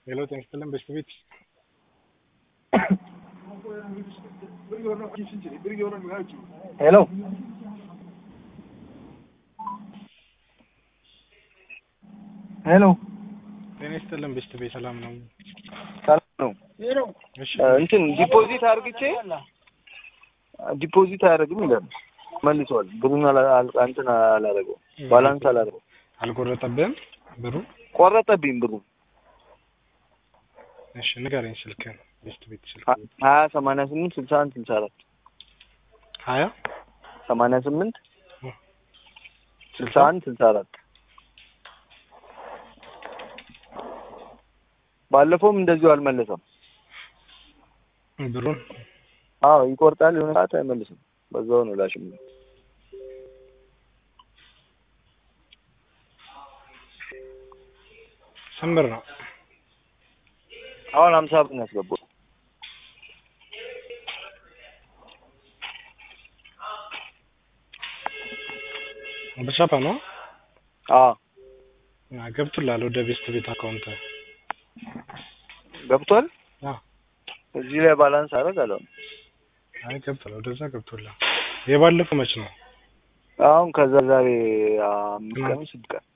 ሄሎ ጤና ይስጥልን በሽት ቤት ሄሎ ሄሎ ጤና ይስጥልን በሽት ቤት ሰላም ነው? ሰላም ነው። እሺ እንትን ዲፖዚት አርግቼ ዲፖዚት አያደርግም ይላል። መልሷል። ብሩን አላ- አል- እንትን አላደረገው ባላንስ አላደረገው አልቆረጠብህም ብሩ? ቆረጠብኝ ብሩ እሺ ንገረኝ ስልክህን በሽት ቤት ስልክ ሀያ ሰማንያ ስምንት ስልሳ አንድ ስልሳ አራት ሀያ ሰማንያ ስምንት ስልሳ አንድ ስልሳ አራት ባለፈውም እንደዚሁ አልመለሰም። ብሩን አዎ ይቆርጣል፣ የሆነ ሰዓት አይመልስም። በዛው ነው ላሽም ስንት ብር ነው? አሁን ሀምሳ ብር ነው ያስገባው። በሻፓ ነው አዎ አ፣ ገብቶልሃል ወደ ቤስት ቤት አካውንት ገብቷል። አ እዚህ ላይ ባላንስ አደረግ አለው። አይ ገብቶልሃል ወደዛ ገብቶልሃል የባለፈው መች ነው አሁን ከዛ ዛሬ አምስት ቀን ስድስት ቀን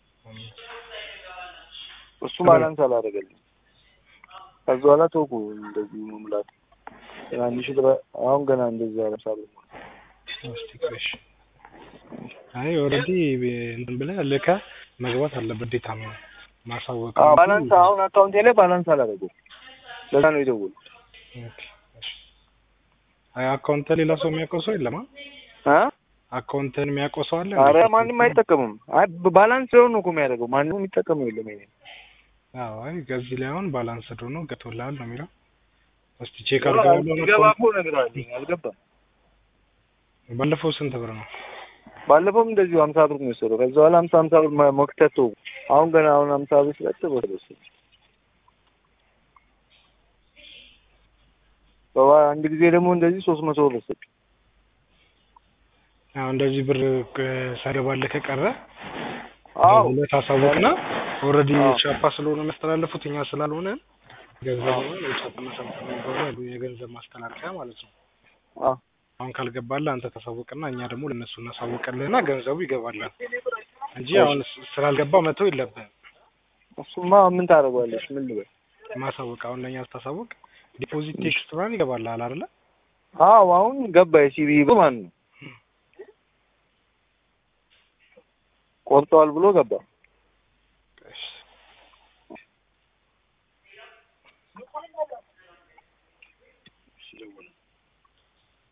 እሱ ባላንስ አላደረገልኝ። ከዛ በኋላ ተውኩ እንደዚህ መሙላት ትናንሽ ብር አሁን ገና እንደዚህ አለሳለ እስቲ ቆይ እሺ አይ ኦልሬዲ እንትን ብለህ ልከህ መግባት አለበት ግዴታ ነው ማሳወቅ ነው። ባላንስ አሁን አካውንቴ ላይ ባላንስ አላደረገው። ለዛ ነው የደወልኩት። ኦኬ፣ እሺ። አይ አካውንት ሌላ ሰው የሚያውቀው ሰው የለም አ? አ አካውንትን የሚያውቀው ሰው አለ አረ ማንም አይጠቀምም። አይ ባላንስ ሲሆን ነው እኮ የሚያደርገው። ማንም የሚጠቀመው የለም። ይሄ አዎ አይ ከዚህ ላይ አሁን ባላንስ ዶ ነው ገብቶልሃል ነው የሚለው እስቲ ቼክ አድርገው ያለውን ሲገባ አካውንት እኮ እነግርሃለሁ። አልገባም። ባለፈው ስንት ብር ነው ባለፈውም እንደዚሁ ሀምሳ ብር ነው የወሰደው። ከዛ በኋላ ሀምሳ ሀምሳ ብር መ- መክተት ተውኩ። አሁን ገና አሁን ሀምሳ ብር ስለጥ ወሰደ። በባ አንድ ጊዜ ደግሞ እንደዚህ ሶስት መቶ ብር ወሰደ። አዎ እንደዚህ ብር ቅ- ሳይገባልህ ከቀረ አዎ ሁለት አሳውቅና ኦልሬዲ አዎ። ቻፓ ስለሆነ የሚያስተላልፉት እኛ ስላልሆነ ገንዘብ የቻፓ መሰብሰብ የሚባሉ የገንዘብ ማስተላለፊያ ማለት ነው። አዎ አሁን ካልገባልህ አንተ ታሳውቅና እኛ ደግሞ ለእነሱ እናሳውቅልህና ገንዘቡ ይገባላል እንጂ አሁን ስ- ስላልገባ መተው የለብህም። እሱማ ምን ታደርገዋለች? ምን ልበል? ማሳወቅ አሁን ለእኛ ስታሳውቅ ዲፖዚት ቴክስት ምናምን ይገባልሃል አይደለ? አዎ አሁን ገባ። የሲቢ ብር ማለት ነው ቆርጠዋል ብሎ ገባ። እሺ።